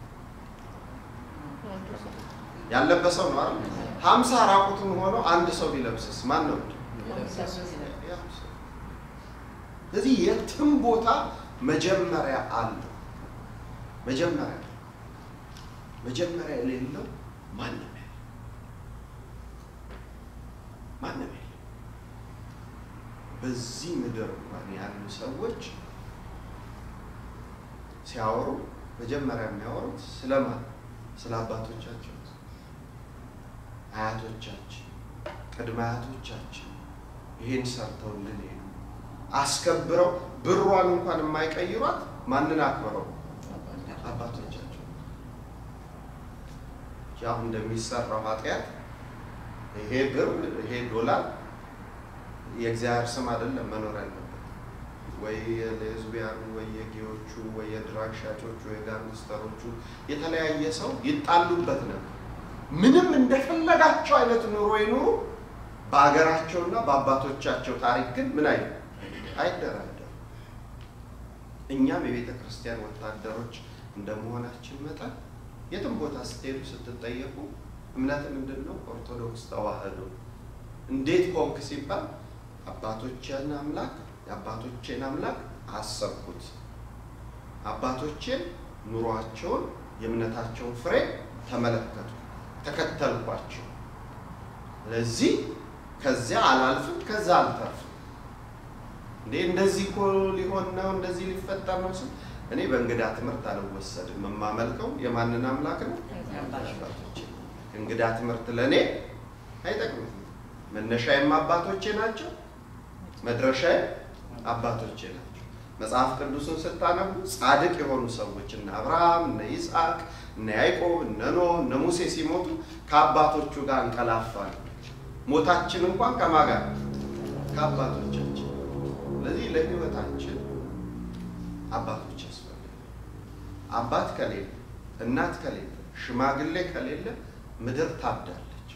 ያለበሰው ነው አይደል? ሀምሳ ራቁቱን ሆኖ አንድ ሰው ቢለብስስ ማን ነው? ስለዚህ የትም ቦታ መጀመሪያ አለው። መጀመሪያ መጀመሪያ የሌለው ማንም ያለ ማንም ያለ በዚህ ምድር እንኳን ያሉ ሰዎች ሲያወሩ መጀመሪያ የሚያወሩት ስለማን? ስለ አባቶቻቸው፣ አያቶቻችን፣ ቅድመ አያቶቻችን ይሄን ሰርተውልን ሄዱ። አስከብረው ብሯን እንኳን የማይቀይሯት ማንን አክብረው? አባቶቻቸው። አሁን እንደሚሰራው ኃጢአት ይሄ ብር ይሄ ዶላር የእግዚአብሔር ስም አይደለም መኖር ያለበት ወይ የሌዝቢያኑ ወይ የጌዎቹ ወይ የድራግ ሻጮቹ ወይ ጋንግስተሮቹ የተለያየ ሰው ይጣሉበት ነበር። ምንም እንደፈለጋቸው አይነት ኑሮ ይኑሩ፣ በሀገራቸውና በአባቶቻቸው ታሪክ ግን ምን አይ አይደራደሩ። እኛም የቤተ ክርስቲያን ወታደሮች እንደመሆናችን መጠን የትም ቦታ ስትሄዱ ስትጠየቁ እምነት ምንድን ነው? ኦርቶዶክስ ተዋህዶ። እንዴት ኮንክ ሲባል አባቶችን አምላክ የአባቶቼን አምላክ አሰብኩት። አባቶቼን ኑሯቸውን የእምነታቸውን ፍሬ ተመለከቱ፣ ተከተልኳቸው። ለዚህ ከዚያ አላልፍም፣ ከዛ አልተርፍም። እንዴ እንደዚህ እኮ ሊሆን ነው፣ እንደዚህ ሊፈጠር ነው ስል እኔ በእንግዳ ትምህርት አልወሰድም። የማመልከው የማንን አምላክ ነው? አባቶቼ። እንግዳ ትምህርት ለእኔ አይጠቅምም። መነሻዬም አባቶቼ ናቸው፣ መድረሻዬ አባቶቼ ናቸው። መጽሐፍ ቅዱስን ስታነቡ ጻድቅ የሆኑ ሰዎች እነ አብርሃም፣ እነ ይስሐቅ፣ እነ ያዕቆብ፣ እነ ኖህ፣ እነ ሙሴ ሲሞቱ ከአባቶቹ ጋር እንቀላፋል። ሞታችን እንኳን ከማን ጋር? ከአባቶቻችን። ስለዚህ ለሕይወታችን አባቶች ያስፈልጋል። አባት ከሌለ፣ እናት ከሌለ፣ ሽማግሌ ከሌለ ምድር ታብዳለች።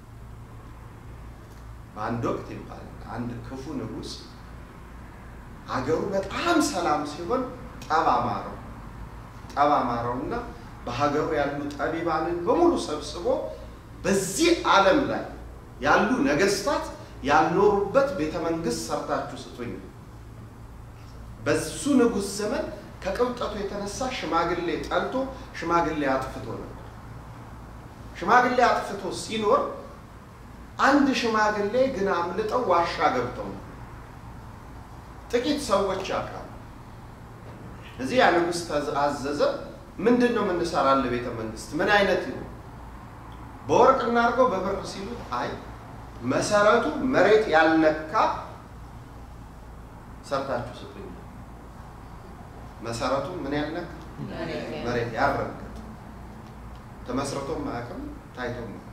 በአንድ ወቅት ይባላል አንድ ክፉ ንጉሥ አገሩ በጣም ሰላም ሲሆን ጠብ አማረው። ጠብ አማረውና በሀገሩ ያሉ ጠቢባንን በሙሉ ሰብስቦ በዚህ ዓለም ላይ ያሉ ነገስታት ያልኖሩበት ቤተ መንግስት ሰርታችሁ ስጡኝ። በሱ ንጉሥ ዘመን ከቅብጠቱ የተነሳ ሽማግሌ ጠልቶ ሽማግሌ አጥፍቶ ነበር። ሽማግሌ አጥፍቶ ሲኖር አንድ ሽማግሌ ግን አምልጠው ዋሻ ገብተው ነው። ጥቂት ሰዎች ያውቃሉ። እዚህ ያ ንጉሥ አዘዘ። ምንድን ነው የምንሰራልህ ቤተ መንግስት ምን አይነት ነው? በወርቅ እናድርገው በብር ሲሉት አይ መሰረቱ መሬት ያልነካ ሰርታችሁ ስጡኝ። መሰረቱ ምን ያልነካ መሬት ያልረገጠ ተመስርቶም አያውቅም ታይቶም አያውቅም።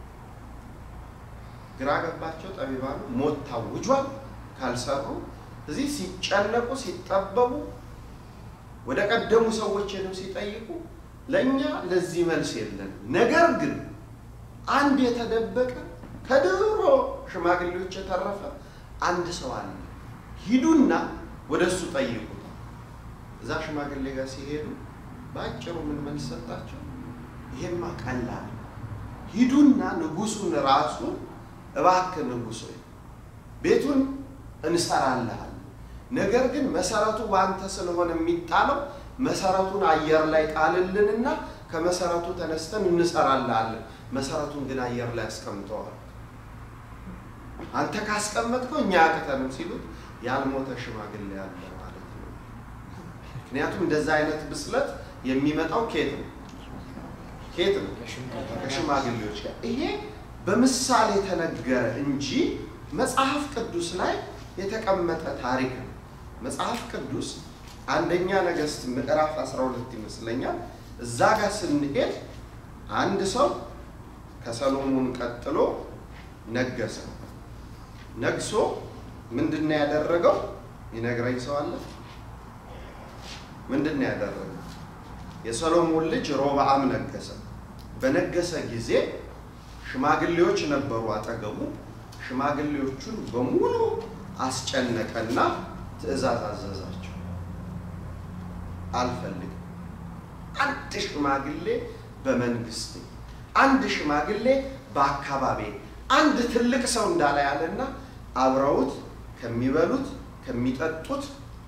ግራ ገባቸው ጠቢባኑ። ሞት ታውጇል ካልሰሩ እዚህ ሲጨነቁ ሲጠበቡ ወደ ቀደሙ ሰዎች ሄደው ሲጠይቁ ለእኛ ለዚህ መልስ የለን። ነገር ግን አንድ የተደበቀ ከድሮ ሽማግሌዎች የተረፈ አንድ ሰው አለ፣ ሂዱና ወደ እሱ ጠይቁት። እዛ ሽማግሌ ጋር ሲሄዱ በአጭሩ ምን መልስ ሰጣቸው? ይሄማ ቀላል፣ ሂዱና ንጉሱን ራሱን እባክህ ንጉሥ ሆይ ቤቱን እንሰራልሃል ነገር ግን መሰረቱ በአንተ ስለሆነ የሚጣለው መሰረቱን አየር ላይ ጣልልንና ከመሰረቱ ተነስተን እንሰራላለን። መሰረቱን ግን አየር ላይ አስቀምጠዋል። አንተ ካስቀመጥከው እኛ ያቅተንም ሲሉት ያልሞተ ሽማግሌ ያለ ማለት ነው። ምክንያቱም እንደዛ አይነት ብስለት የሚመጣው ኬት ነው ኬት ነው ከሽማግሌዎች ጋር። ይሄ በምሳሌ የተነገረ እንጂ መጽሐፍ ቅዱስ ላይ የተቀመጠ ታሪክ ነው። መጽሐፍ ቅዱስ አንደኛ ነገሥት ምዕራፍ 12 ይመስለኛል። እዛ ጋር ስንሄድ አንድ ሰው ከሰሎሞን ቀጥሎ ነገሰ። ነግሶ ምንድን ነው ያደረገው? ይነግረኝ ሰው አለ? ምንድን ነው ያደረገው? የሰሎሞን ልጅ ሮብዓም ነገሰ። በነገሰ ጊዜ ሽማግሌዎች ነበሩ አጠገቡ። ሽማግሌዎቹን በሙሉ አስጨነቀና ትእዛዝ አዘዛቸው። አልፈልግም አንድ ሽማግሌ በመንግስቴ፣ አንድ ሽማግሌ በአካባቢ፣ አንድ ትልቅ ሰው እንዳለ ያለና አብረውት ከሚበሉት ከሚጠጡት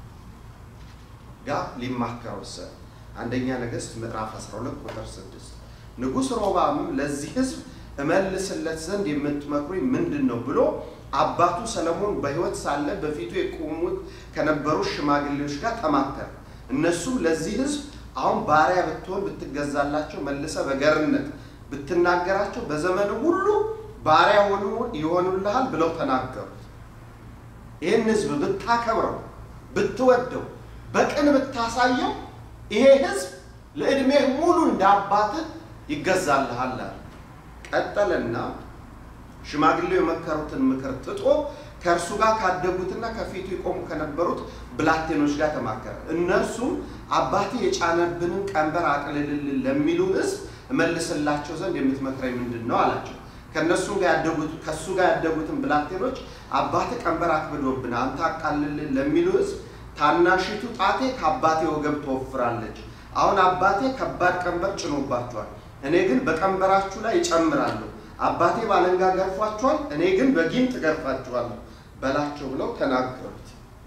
ጋር ሊማከር ወሰነ። አንደኛ ነገሥት ምዕራፍ 12 ቁጥር 6 ንጉሥ ሮብዓምም ለዚህ ሕዝብ እመልስለት ዘንድ የምትመክሩኝ ምንድን ነው ብሎ አባቱ ሰለሞን በሕይወት ሳለ በፊቱ የቆሙት ከነበሩ ሽማግሌዎች ጋር ተማከረ። እነሱም ለዚህ ሕዝብ አሁን ባሪያ ብትሆን ብትገዛላቸው፣ መልሰ በገርነት ብትናገራቸው በዘመኑ ሁሉ ባሪያ ሆኑ ይሆኑልሃል ብለው ተናገሩት። ይህን ሕዝብ ብታከብረው፣ ብትወደው፣ በቅን ብታሳየው ይሄ ሕዝብ ለዕድሜህ ሙሉ እንደ አባትህ ይገዛልሃል አለ። ቀጠለና ሽማግሌው የመከሩትን ምክር ትቶ ከእርሱ ጋር ካደጉትና ከፊቱ ይቆሙ ከነበሩት ብላቴኖች ጋር ተማከረ። እነርሱም አባቴ የጫነብንን ቀንበር አቅልልልን ለሚሉ ሕዝብ እመልስላቸው ዘንድ የምትመክረኝ ምንድን ነው አላቸው። ከእነሱም ጋር ያደጉት ከእሱ ጋር ያደጉትን ብላቴኖች አባቴ ቀንበር አክብዶብን አንተ አቃልልን ለሚሉ ሕዝብ ታናሺቱ ጣቴ ከአባቴ ወገብ ትወፍራለች። አሁን አባቴ ከባድ ቀንበር ጭኖባችኋል፣ እኔ ግን በቀንበራችሁ ላይ ይጨምራለሁ። አባቴ ባለንጋ ገርፏችኋል፣ እኔ ግን በጊንጥ ገርፋችኋለሁ በላቸው ብለው ተናገሩት።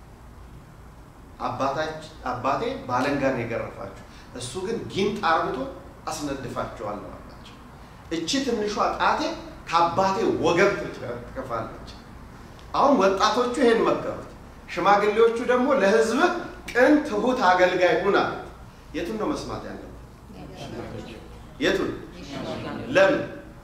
አባቴ ባለንጋ ነው የገረፋችሁ፣ እሱ ግን ጊንጥ አርብቶ አስነድፋችኋለሁ አላቸው። እቺ ትንሿ ጣቴ ከአባቴ ወገብ ትከፋለች። አሁን ወጣቶቹ ይሄን መከሩት። ሽማግሌዎቹ ደግሞ ለሕዝብ ቅን ትሁት አገልጋይ ሁን አሉት። የቱን ነው መስማት ያለበት? የቱን? ለምን?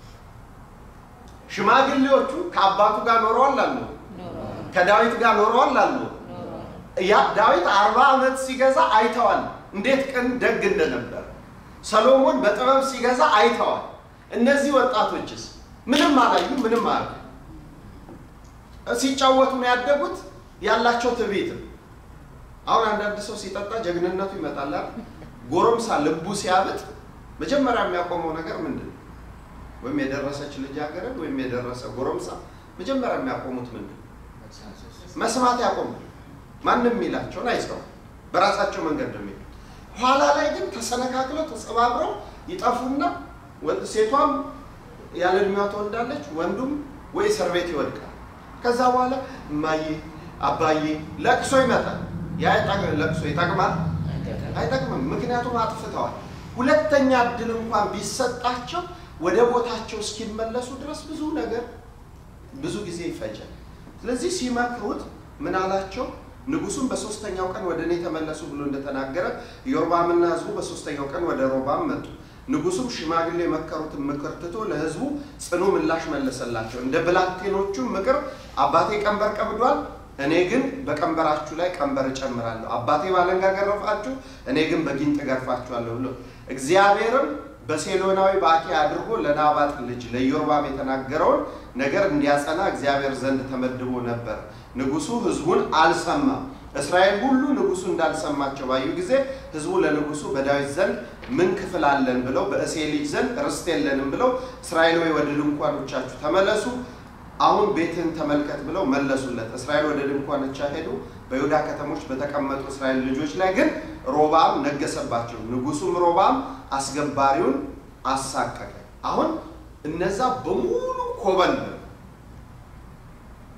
ሽማግሌዎቹ ከአባቱ ጋር ኖረዋል አሉ? ከዳዊት ጋር ኖረዋል አሉ? ያ ዳዊት አርባ ዓመት ሲገዛ አይተዋል፣ እንዴት ቅን ደግ እንደነበር። ሰሎሞን በጥበብ ሲገዛ አይተዋል። እነዚህ ወጣቶችስ ምንም አላዩ፣ ምንም አለ ሲጫወቱ ነው ያደጉት። ያላቸው ትዕቢት አሁን አንዳንድ ሰው ሲጠጣ ጀግንነቱ ይመጣል። ጎረምሳ ልቡ ሲያብጥ መጀመሪያ የሚያቆመው ነገር ምንድን ነው? ወይም የደረሰች ልጃገረድ ወይም የደረሰ ጎረምሳ መጀመሪያ የሚያቆሙት ምንድን ነው? መስማት ያቆማል። ማንም የሚላቸውን አይሰው በራሳቸው መንገድ ነው የሚሄዱት። ኋላ ላይ ግን ተሰነካክለው ተጸባብረው ይጠፉና ሴቷም ያለ እድሜዋ ትወልዳለች፣ ወንዱም ወይ እስር ቤት ይወድቃል። ከዛ በኋላ እማዬ አባዬ ለቅሶ ይመጣል። ያ ለቅሶ ይጠቅማል? አይጠቅምም። ምክንያቱም አጥፍተዋል። ሁለተኛ እድል እንኳን ቢሰጣቸው ወደ ቦታቸው እስኪመለሱ ድረስ ብዙ ነገር ብዙ ጊዜ ይፈጃል። ስለዚህ ሲመክሩት ምን አላቸው? ንጉሱም በሶስተኛው ቀን ወደ እኔ ተመለሱ ብሎ እንደተናገረ ኢዮርባምና ሕዝቡ በሶስተኛው ቀን ወደ ሮባም መጡ። ንጉሱም ሽማግሌ የመከሩትን ምክር ትቶ ለሕዝቡ ጽኑ ምላሽ መለሰላቸው። እንደ ብላቴኖቹም ምክር አባቴ ቀንበር ቀብዷል፣ እኔ ግን በቀንበራችሁ ላይ ቀንበር እጨምራለሁ። አባቴ ባለንጋ ገረፋችሁ፣ እኔ ግን በጊንጥ ገርፋችኋለሁ ብሎ እግዚአብሔርም በሴሎናዊ በአኪያ አድርጎ ለናባጥ ልጅ ለኢዮርባም የተናገረውን ነገር እንዲያጸና እግዚአብሔር ዘንድ ተመድቦ ነበር። ንጉሱ ሕዝቡን አልሰማም። እስራኤል ሁሉ ንጉሱ እንዳልሰማቸው ባዩ ጊዜ ሕዝቡ ለንጉሱ በዳዊት ዘንድ ምን ክፍል አለን ብለው በእሴይ ልጅ ዘንድ ርስት የለንም ብለው እስራኤል ወይ ወደ ድንኳኖቻችሁ ተመለሱ፣ አሁን ቤትን ተመልከት ብለው መለሱለት። እስራኤል ወደ ድንኳኖቻ ሄዱ። በይሁዳ ከተሞች በተቀመጡ እስራኤል ልጆች ላይ ግን ሮባም ነገሰባቸው። ንጉሱም ሮባም አስገባሪውን አሳቀቀ። አሁን እነዛ በሙሉ ኮበለሉ።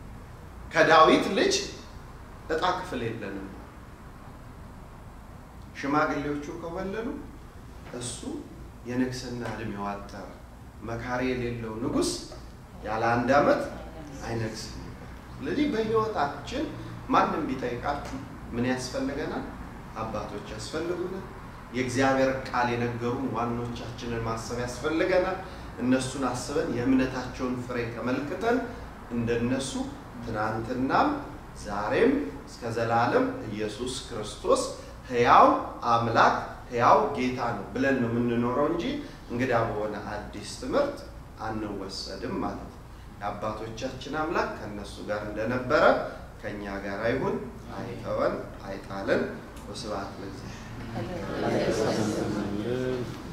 ከዳዊት ልጅ ዕጣ ክፍል የለንም። ሽማግሌዎቹ ከወለሉ እሱ የንግስና እድሜው አጠረ። መካሪ የሌለው ንጉሥ ያለ አንድ ዓመት አይነግስም። ስለዚህ በህይወታችን ማንም ቢጠይቃችሁ ምን ያስፈልገናል? አባቶች ያስፈልጉናል። የእግዚአብሔር ቃል የነገሩን ዋኖቻችንን ማሰብ ያስፈልገናል። እነሱን አስበን የእምነታቸውን ፍሬ ተመልክተን እንደነሱ ትናንትናም ዛሬም እስከ ዘላለም ኢየሱስ ክርስቶስ ሕያው አምላክ ሕያው ጌታ ነው ብለን ነው የምንኖረው እንጂ እንግዳ በሆነ አዲስ ትምህርት አንወሰድም ማለት ነው። የአባቶቻችን አምላክ ከእነሱ ጋር እንደነበረ ከእኛ ጋር አይሁን፣ አይተወን፣ አይጣለን። ወስብሐት ለእግዚአብሔር። Hallelujah.